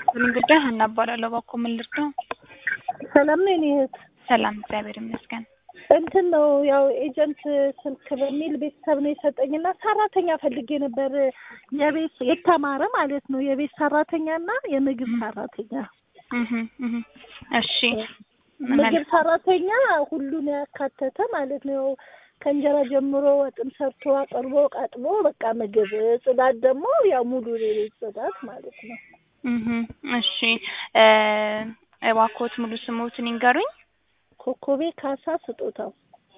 ይስጥልኝ ጉዳይ ሀና እባላለሁ። እባክዎ ምን ልርዳው? ሰላም ነው የኔ እህት። ሰላም እግዚአብሔር ይመስገን። እንትን ነው ያው ኤጀንት ስልክ በሚል ቤተሰብ ነው የሰጠኝና ሰራተኛ ፈልጌ ነበር። የቤት የተማረ ማለት ነው የቤት ሰራተኛና የምግብ ሰራተኛ። እህ እህ እሺ ምግብ ሰራተኛ ሁሉን ያካተተ ማለት ነው። ከእንጀራ ጀምሮ ወጥም ሰርቶ አቅርቦ ቀጥቦ በቃ ምግብ፣ ጽዳት ደግሞ ያው ሙሉ የቤት ጽዳት ማለት ነው። እህ እሺ እ እባክዎት ሙሉ ስሙትን ይንገሩኝ። ኮኮቤ ካሳ ስጦታው።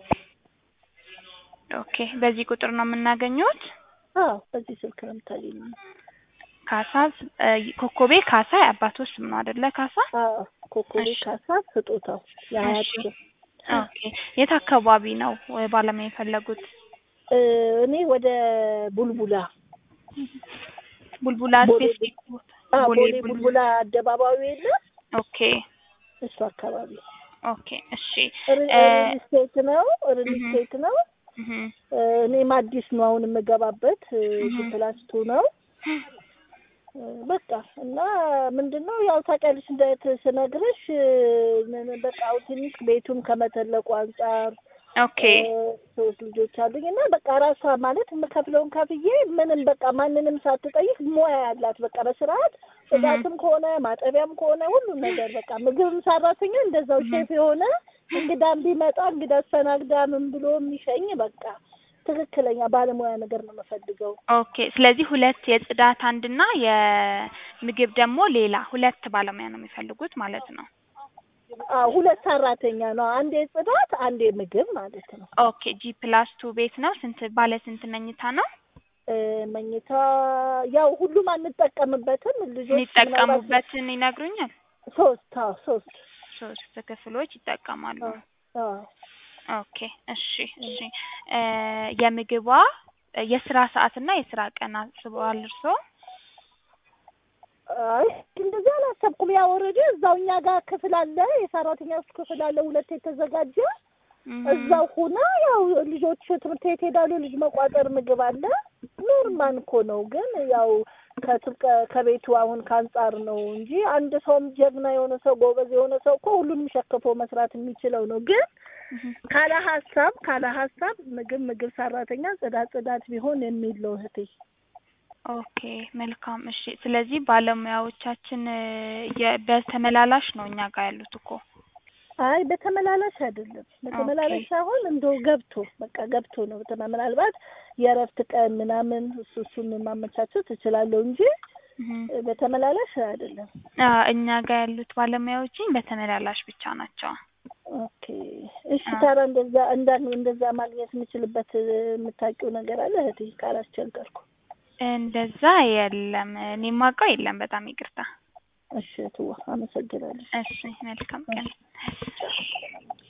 ኦኬ በዚህ ቁጥር ነው የምናገኘዎት? አዎ በዚህ ስልክ ነው የምታገኘው። ካሳ እ ኮኮቤ ካሳ የአባቶች ስም ነው አይደለ? ካሳ አዎ ኮኮቤ እሺ። ካሳ ስጦታው የአያት እሺ። ስም። ኦኬ የት አካባቢ ነው እ ባለሙያ የፈለጉት? እ እኔ ወደ ቡልቡላ ቡልቡላ ቦሌ ስፔሲፊክ አዎ ቦሌ ቦሌ ቡልቡላ። ቡልቡላ አደባባዩ የለም ኦኬ እሱ አካባቢ ኦኬ እሺ ሪ- እ ሪል ስቴት ነው ሪል እህ ስቴት ነው። እህ እ እኔም አዲስ ነው አሁን የምገባበት እህ ፕላስ ቱ ነው እ በቃ እና ምንድን ነው ያው ታውቂያለሽ እንደት ስነግርሽ እ ምን- በቃ አሁን ትንሽ ቤቱም ከመተለቁ አንጻር ኦኬ እ ሶስት ልጆች አሉኝ እና በቃ ራሷ ማለት የምከፍለውን ከፍዬ ምንም በቃ ማንንም ሳትጠይቅ ሙያ ያላት በቃ በስርዓት እህ ጽዳትም ከሆነ ማጠቢያም ከሆነ ሁሉም ነገር በቃ ምግብም ሰራተኛ እንደዛው እህ ሼፍ የሆነ እንግዳም ቢመጣ እንግዳ አስተናግዳ ምን ብሎ የሚሸኝ በቃ ትክክለኛ ባለሙያ ነገር ነው የምፈልገው። ኦኬ ስለዚህ ሁለት የጽዳት አንድና የምግብ ደግሞ ሌላ ሁለት ባለሙያ ነው የሚፈልጉት ማለት ነው። አዎ ሁለት ሰራተኛ ነው፣ አንዴ ጽዳት አንዴ ምግብ ማለት ነው። ኦኬ ጂ ፕላስ ቱ ቤት ነው። ስንት ባለ ስንት መኝታ ነው እ መኝታ ያው ሁሉም አንጠቀምበትም ልጆች ምናልባት የሚጠቀሙበትን ይነግሩኛል? ሶስት አዎ ሶስት ሶስት ክፍሎች ይጠቀማሉ። አዎ አዎ ኦኬ እሺ እሺ እ የምግቧ የስራ ሰዓት እና የስራ ቀን አስበዋል እርስዎ? አይ እንደዚህ አላሰብኩም። ያው ኦልሬዲ እዛው እኛ ጋር ክፍል አለ፣ የሰራተኛ ክፍል አለ፣ ሁለት የተዘጋጀ እህ እዛው ሁና ያው ልጆች ትምህርት ቤት ሄዳሉ። ልጅ መቋጠር ምግብ አለ። ኖርማል እኮ ነው፣ ግን ያው ከትብቀ ከቤቱ አሁን ከአንጻር ነው እንጂ አንድ ሰውም ጀግና የሆነ ሰው ጎበዝ የሆነ ሰው እኮ ሁሉንም ሸክፎ መስራት የሚችለው ነው። ግን እህ ካለ ሀሳብ ካለ ሀሳብ ምግብ ምግብ ሰራተኛ ጽዳት ጽዳት ቢሆን የሚል ነው እህቴ። ኦኬ መልካም እሺ። ስለዚህ ባለሙያዎቻችን እ የ በተመላላሽ ነው እኛ ጋር ያሉት እኮ። አይ በተመላላሽ አይደለም። በተመላላሽ ኦኬ ሳይሆን እንደው ገብቶ በቃ ገብቶ ነው። በተመ ምናልባት የእረፍት ቀን ምናምን እሱ እሱን ማመቻቸት እችላለሁ እንጂ እህ እ በተመላላሽ አይደለም። አ እኛ ጋር ያሉት ባለሙያዎችን በተመላላሽ ብቻ ናቸው። ኦኬ እሺ። አ ታዲያ እንደዛ እንዳ እንደዛ ማግኘት የምችልበት እ የምታውቂው ነገር አለ እህቴ? ካላስቸገርኩ። እንደዛ የለም። እኔ የማውቀው የለም። በጣም ይቅርታ። እሺ ትዋ አመሰግናለሁ። እሺ መልካም ቀን።